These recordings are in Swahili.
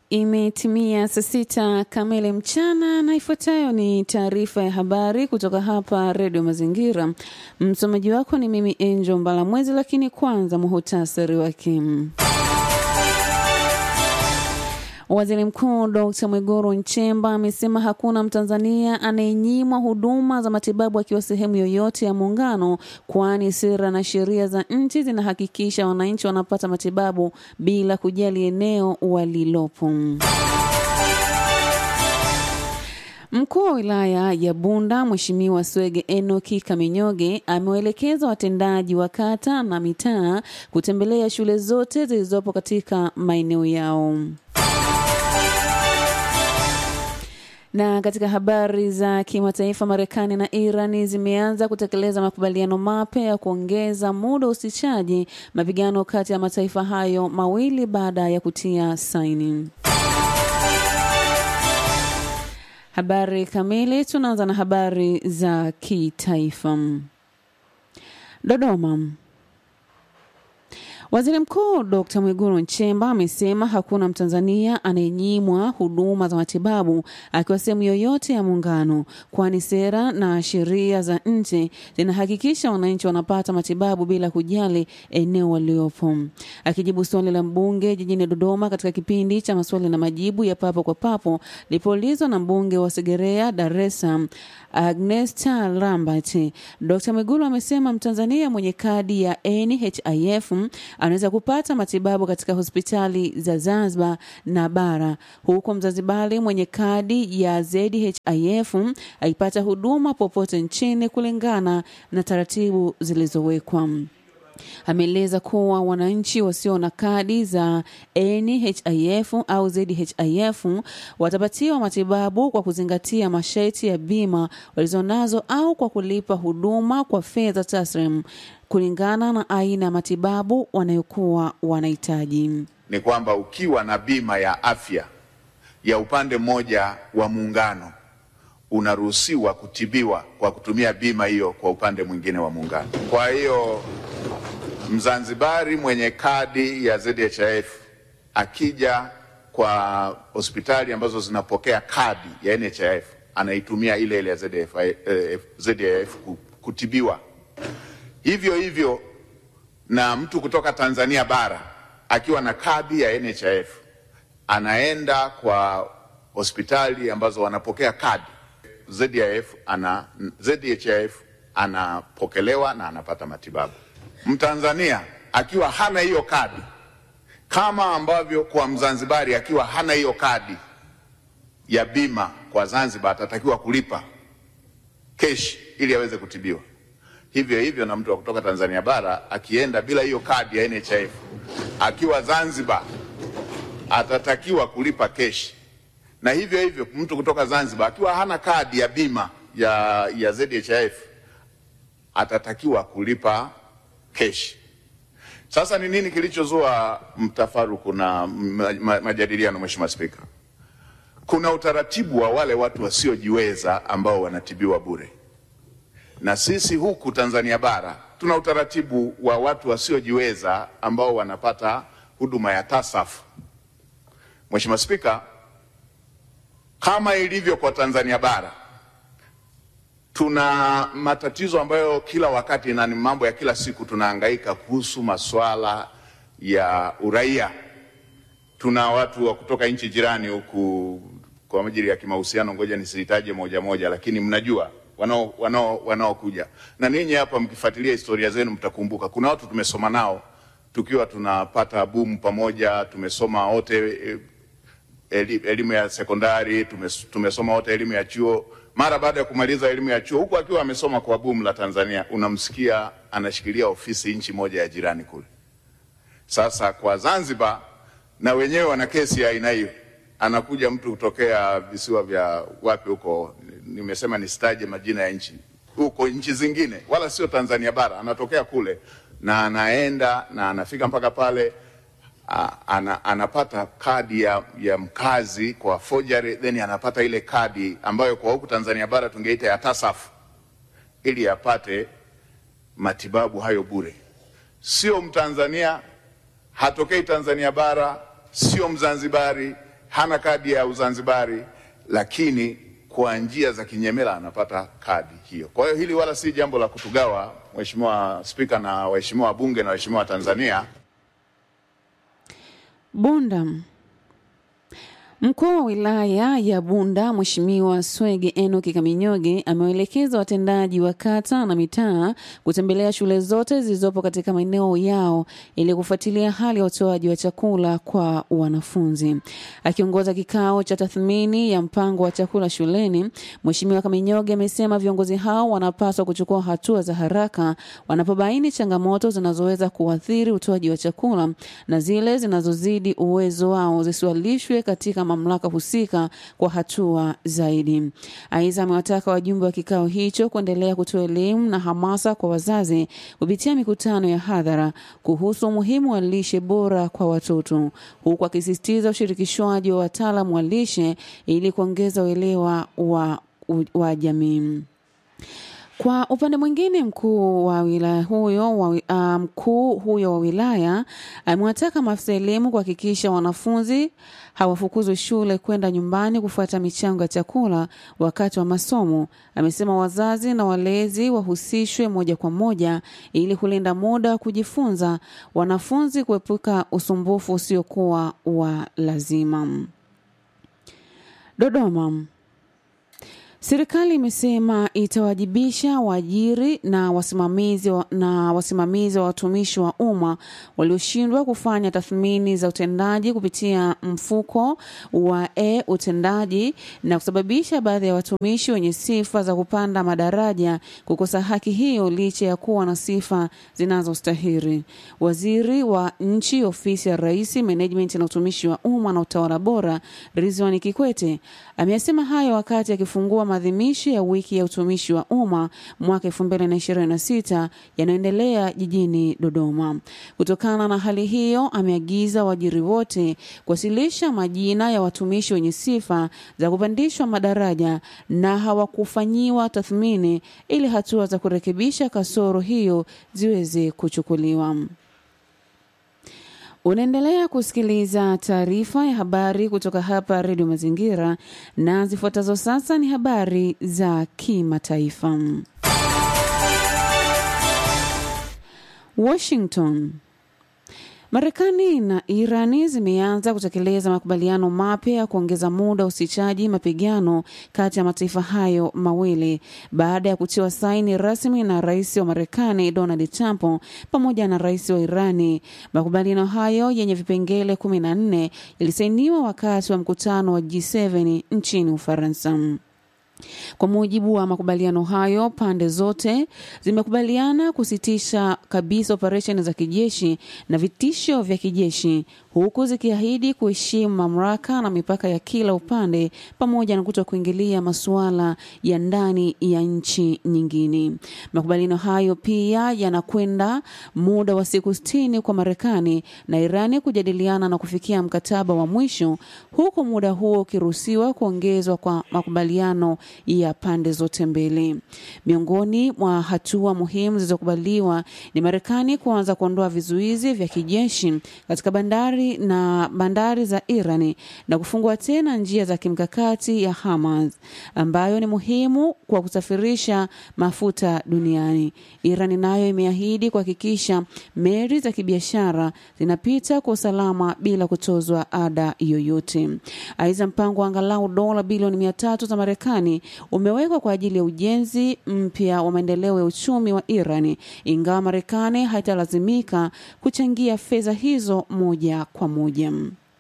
Imetimia saa sita kamili mchana na ifuatayo ni taarifa ya habari kutoka hapa Redio Mazingira. Msomaji wako ni mimi Angel Mbalamwezi, lakini kwanza muhutasari wake. Waziri Mkuu Dr. Mwigulu Nchemba amesema hakuna Mtanzania anayenyimwa huduma za matibabu akiwa sehemu yoyote ya muungano, kwani sera na sheria za nchi zinahakikisha wananchi wanapata matibabu bila kujali eneo walilopo. Mkuu wa wilaya ya Bunda Mheshimiwa Swege Enoki Kaminyoge amewaelekeza watendaji wa kata na mitaa kutembelea shule zote zilizopo katika maeneo yao. Na katika habari za kimataifa, Marekani na Irani zimeanza kutekeleza makubaliano mapya ya kuongeza muda wa usitishaji mapigano kati ya mataifa hayo mawili baada ya kutia saini. Habari kamili, tunaanza na habari za kitaifa. Dodoma. Waziri Mkuu Dr. Mwigulu Nchemba amesema hakuna Mtanzania anayenyimwa huduma za matibabu akiwa sehemu yoyote ya muungano, kwani sera na sheria za nchi zinahakikisha wananchi wanapata matibabu bila kujali eneo waliopo. Akijibu swali la mbunge jijini Dodoma katika kipindi cha maswali na majibu ya papo kwa papo lipoulizwa na mbunge wa Segerea Dar es Salaam Agnesta Lambert, Dr. Mwigulu amesema Mtanzania mwenye kadi ya NHIF anaweza kupata matibabu katika hospitali za Zanzibar na bara, huku Mzanzibari mwenye kadi ya ZHIF akipata huduma popote nchini kulingana na taratibu zilizowekwa. Ameeleza kuwa wananchi wasio na kadi za NHIF au ZHIF watapatiwa matibabu kwa kuzingatia masharti ya bima walizonazo au kwa kulipa huduma kwa fedha taslim kulingana na aina ya matibabu wanayokuwa wanahitaji. Ni kwamba ukiwa na bima ya afya ya upande mmoja wa muungano unaruhusiwa kutibiwa kwa kutumia bima hiyo kwa upande mwingine wa muungano. Kwa hiyo Mzanzibari mwenye kadi ya ZHIF akija kwa hospitali ambazo zinapokea kadi ya NHIF anaitumia ile ile ya ZHIF, eh, ZHIF kutibiwa. Hivyo hivyo na mtu kutoka Tanzania bara akiwa na kadi ya NHIF anaenda kwa hospitali ambazo wanapokea kadi ZHIF, ana, ZHIF anapokelewa na anapata matibabu. Mtanzania akiwa hana hiyo kadi, kama ambavyo kwa Mzanzibari akiwa hana hiyo kadi ya bima kwa Zanzibar atatakiwa kulipa keshi ili aweze kutibiwa. Hivyo hivyo na mtu wa kutoka Tanzania bara akienda bila hiyo kadi ya NHIF akiwa Zanzibar atatakiwa kulipa keshi, na hivyo hivyo mtu kutoka Zanzibar akiwa hana kadi ya bima ya, ya ZHIF atatakiwa kulipa keshi. Sasa ni nini kilichozua mtafaruku na majadiliano, Mheshimiwa Spika? Kuna utaratibu wa wale watu wasiojiweza ambao wanatibiwa bure, na sisi huku Tanzania bara tuna utaratibu wa watu wasiojiweza ambao wanapata huduma ya TASAF. Mheshimiwa Spika, kama ilivyo kwa Tanzania bara tuna matatizo ambayo kila wakati na ni mambo ya kila siku tunahangaika kuhusu masuala ya uraia. Tuna watu wa kutoka nchi jirani huku kwa ajili ya kimahusiano, ngoja nisitaje moja moja, lakini mnajua wanao wanao wanaokuja na ninyi hapa, mkifuatilia historia zenu mtakumbuka kuna watu tumesoma nao tukiwa tunapata bumu pamoja, tumesoma wote elimu ya sekondari, tumesoma wote elimu ya chuo mara baada ya kumaliza elimu ya chuo huku akiwa amesoma kwa bumu la Tanzania, unamsikia anashikilia ofisi nchi moja ya jirani kule. Sasa kwa Zanzibar na wenyewe wana kesi ya aina hiyo, anakuja mtu kutokea visiwa vya wapi huko, nimesema nisitaje majina ya nchi, huko nchi zingine, wala sio Tanzania bara, anatokea kule na anaenda na anafika mpaka pale A, ana, anapata kadi ya, ya mkazi kwa forgery, then anapata ile kadi ambayo kwa huku Tanzania bara tungeita ya TASAF ili apate matibabu hayo bure. Sio Mtanzania, hatokei Tanzania bara, sio Mzanzibari, hana kadi ya Uzanzibari, lakini kwa njia za kinyemela anapata kadi hiyo. Kwa hiyo hili wala si jambo la kutugawa, Mheshimiwa Spika na waheshimiwa wabunge na waheshimiwa wa Tanzania. Bunda. Mkuu wa wilaya ya Bunda Mheshimiwa Swege Enoki Kaminyoge amewaelekeza watendaji wa kata na mitaa kutembelea shule zote zilizopo katika maeneo yao ili kufuatilia hali ya utoaji wa chakula kwa wanafunzi. Akiongoza kikao cha tathmini ya mpango wa chakula shuleni, Mheshimiwa Kaminyoge amesema viongozi hao wanapaswa kuchukua hatua za haraka wanapobaini changamoto zinazoweza kuathiri utoaji wa chakula na zile zinazozidi uwezo wao zisiwalishwe katika mamlaka husika kwa hatua zaidi. Aidha, amewataka wajumbe wa kikao hicho kuendelea kutoa elimu na hamasa kwa wazazi kupitia mikutano ya hadhara kuhusu umuhimu wa lishe bora kwa watoto, huku akisisitiza ushirikishwaji wa wataalamu wa lishe ili kuongeza uelewa wa, wa jamii. Kwa upande mwingine, mkuu wa wilaya huyo wa, uh, mkuu huyo wa wilaya amewataka maafisa elimu kuhakikisha wanafunzi hawafukuzwi shule kwenda nyumbani kufuata michango ya chakula wakati wa masomo. Amesema wazazi na walezi wahusishwe moja kwa moja ili kulinda muda wa kujifunza, wanafunzi kuepuka usumbufu usiokuwa wa lazima. Dodoma. Serikali imesema itawajibisha waajiri na wasimamizi wa, na wasimamizi wa watumishi wa umma walioshindwa kufanya tathmini za utendaji kupitia mfuko wa e utendaji na kusababisha baadhi ya watumishi wenye sifa za kupanda madaraja kukosa haki hiyo licha ya kuwa na sifa zinazostahili. Waziri wa nchi ofisi ya Rais, Management na utumishi wa umma na utawala bora, Ridhiwani Kikwete ameyasema hayo wakati akifungua maadhimisho ya wiki ya utumishi wa umma mwaka 2026 yanayoendelea jijini Dodoma. Kutokana na hali hiyo, ameagiza waajiri wote kuwasilisha majina ya watumishi wenye sifa za kupandishwa madaraja na hawakufanyiwa tathmini ili hatua za kurekebisha kasoro hiyo ziweze kuchukuliwa. Unaendelea kusikiliza taarifa ya habari kutoka hapa Redio Mazingira, na zifuatazo sasa ni habari za kimataifa. Washington. Marekani na Irani zimeanza kutekeleza makubaliano mapya ya kuongeza muda wa usitishaji mapigano kati ya mataifa hayo mawili baada ya kutiwa saini rasmi na rais wa Marekani Donald Trump pamoja na rais wa Irani. Makubaliano hayo yenye vipengele kumi na nne yalisainiwa wakati wa mkutano wa G7 nchini Ufaransa. Kwa mujibu wa makubaliano hayo, pande zote zimekubaliana kusitisha kabisa operesheni za kijeshi na vitisho vya kijeshi huku zikiahidi kuheshimu mamlaka na mipaka ya kila upande pamoja na kuto kuingilia masuala ya ndani ya nchi nyingine. Makubaliano hayo pia yanakwenda muda wa siku sitini kwa Marekani na Irani kujadiliana na kufikia mkataba wa mwisho, huku muda huo ukiruhusiwa kuongezwa kwa makubaliano ya pande zote mbili. Miongoni mwa hatua muhimu zilizokubaliwa ni Marekani kuanza kuondoa vizuizi vya kijeshi katika bandari na bandari za Irani na kufungua tena njia za kimkakati ya Hamas ambayo ni muhimu kwa kusafirisha mafuta duniani. Irani nayo imeahidi kuhakikisha meli za kibiashara zinapita kwa usalama bila kutozwa ada yoyote. Aidha, mpango wa angalau dola bilioni mia tatu za Marekani umewekwa kwa ajili ya ujenzi mpya wa maendeleo ya uchumi wa Irani, ingawa Marekani haitalazimika kuchangia fedha hizo moja kwa moja.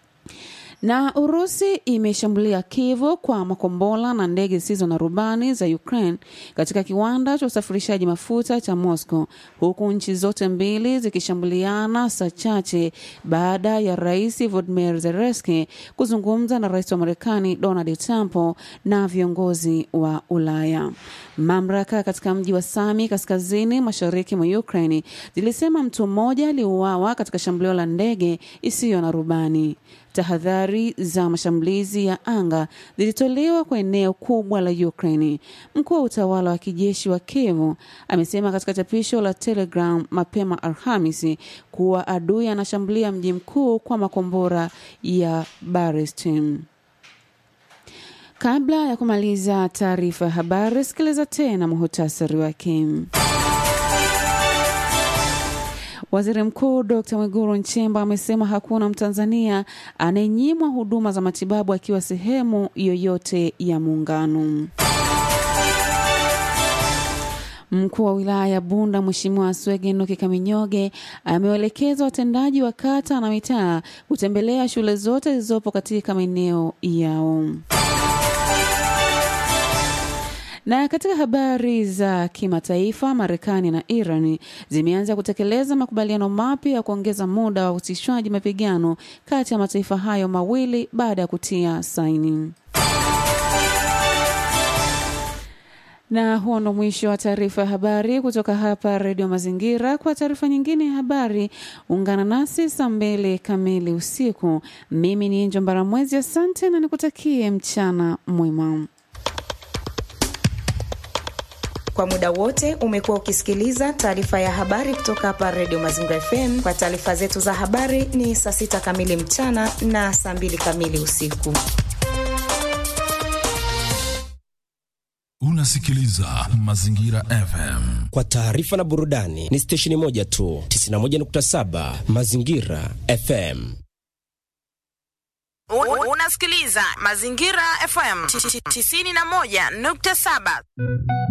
Na Urusi imeshambulia Kiev kwa makombola na ndege zisizo na rubani za Ukraine katika kiwanda cha usafirishaji mafuta cha Moscow, huku nchi zote mbili zikishambuliana saa chache baada ya Rais Volodymyr Zelensky kuzungumza na Rais wa Marekani Donald Trump na viongozi wa Ulaya. Mamlaka katika mji wa Sami kaskazini mashariki mwa Ukraine zilisema mtu mmoja aliuawa katika shambulio la ndege isiyo na rubani. Tahadhari habari za mashambulizi ya anga zilitolewa kwa eneo kubwa la Ukraine. Mkuu wa utawala wa kijeshi wa Kiev amesema katika chapisho la Telegram mapema Alhamisi kuwa adui anashambulia mji mkuu kwa makombora ya Barestim. Kabla ya kumaliza taarifa ya habari, sikiliza tena muhutasari wake. Waziri Mkuu Dr. Mwigulu Nchemba amesema hakuna Mtanzania anayenyimwa huduma za matibabu akiwa sehemu yoyote ya muungano. Mkuu wa wilaya ya Bunda Mheshimiwa Swege Nuki Kaminyoge amewaelekeza watendaji wa kata na mitaa kutembelea shule zote zilizopo katika maeneo yao. Na katika habari za kimataifa, Marekani na Iran zimeanza kutekeleza makubaliano mapya ya kuongeza muda wa usitishwaji mapigano kati ya mataifa hayo mawili baada ya kutia saini. Na huo ndo mwisho wa taarifa ya habari kutoka hapa Redio Mazingira. Kwa taarifa nyingine ya habari, ungana nasi saa mbili kamili usiku. Mimi ni Enjo Mbaramwezi, asante na nikutakie mchana mwema. Kwa muda wote umekuwa ukisikiliza taarifa ya habari kutoka hapa Redio Mazingira FM. Kwa taarifa zetu za habari ni saa sita kamili mchana na saa mbili kamili usiku. Unasikiliza Mazingira FM. Kwa taarifa na burudani ni stesheni moja tu, 91.7 Mazingira FM. Unasikiliza Mazingira FM 91.7.